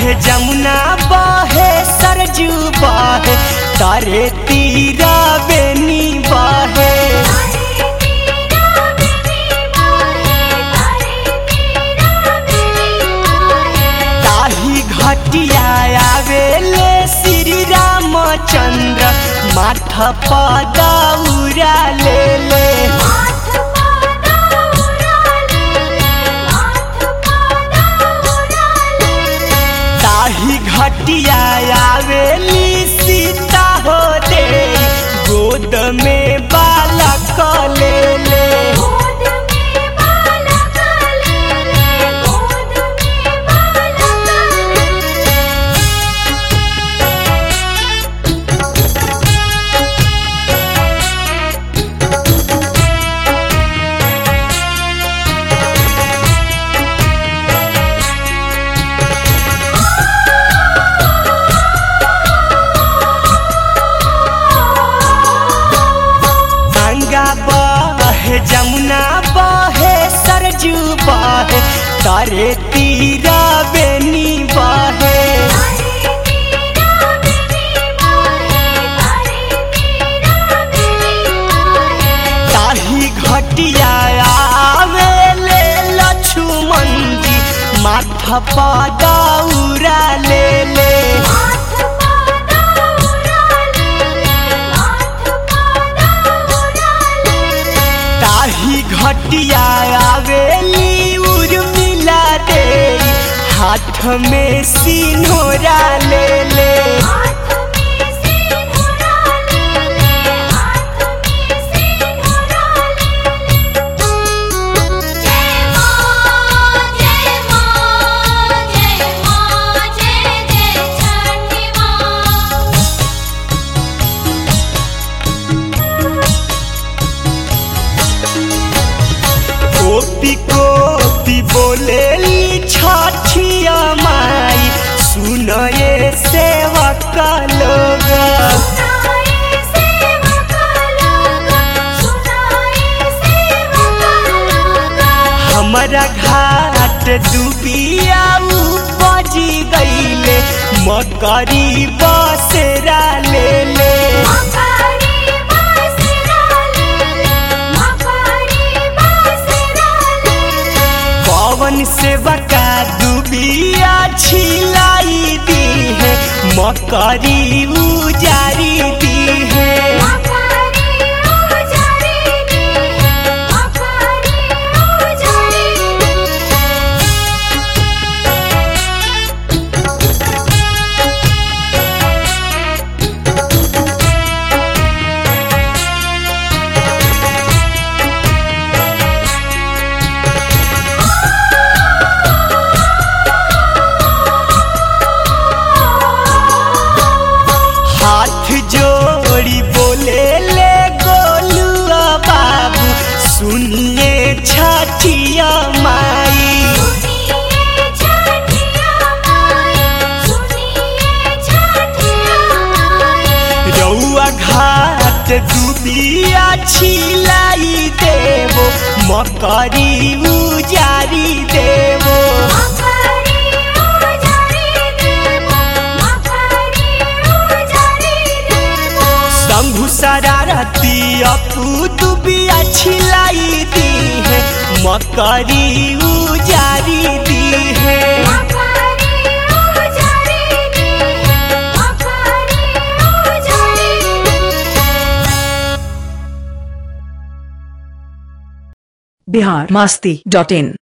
बहे जमुना बहे सरजू बहे तारे तीरा बेनी बहे तारे तेरा बेनी बाहे तारे तेरा बेनी बाहे ताही घटिया आवेले श्री रामचंद्र माथा पदौरा ले ले माथ पादा उड़ाले माथ पादा उड़ाले ताही घटिया आवेली सीता हो दे गोद में बालक ले ले गोद में बालक ले ले गोद में बालक ले ले गंगा बहे जमुना बहे सरजू बहे तारे तीरा बेनी बहे तारे तेरा बेनी बाहे तारे तेरा बेनी बाहे ताही घटिया आवेले लक्ष्मण जी माथा पदौरा ले ले माथ पादा उड़ाले माथ पादा उड़ाले ताही घटिया आवेली उर्मिला दे हाथ में सिन्होरा ले ले हाथ में सिंदूरा ले ले हाथ में सिंदूरा ले ले जय मां जय मां जय मां जय जय छठी मां कोपी कोपी बोलेली छठिया माई सुनये सेवक लोग सुनाए सेवक लोग सुनाए सेवक लोग हमारा घाट डूबिया बजी गईले मकरी बसेरा ले ले मकरी बासरा ले ले मकरी बासरा ले ले पवन सेवका डूबिया छिलाई दी है मकरी उजारी दी है मकरी उजारी दी है मकरी उजारी दी है हाथ जोड़ी बोले ले गोलुआ बाबू सुनिए छठिया माई सुनिए छठिया माई सुनिए छठिया माई रउआ घाट डूबिया छिलाई देवो मकरी उजारी देवो मकरी उजारी देवो मकरी उजारी देवो शंभु शरारती अपू दुबिया छिलाई दी है मकरी उजारी दी है मकरी उजारी दी है मकरी उजारी दी है बिहार मस्ती डॉट इन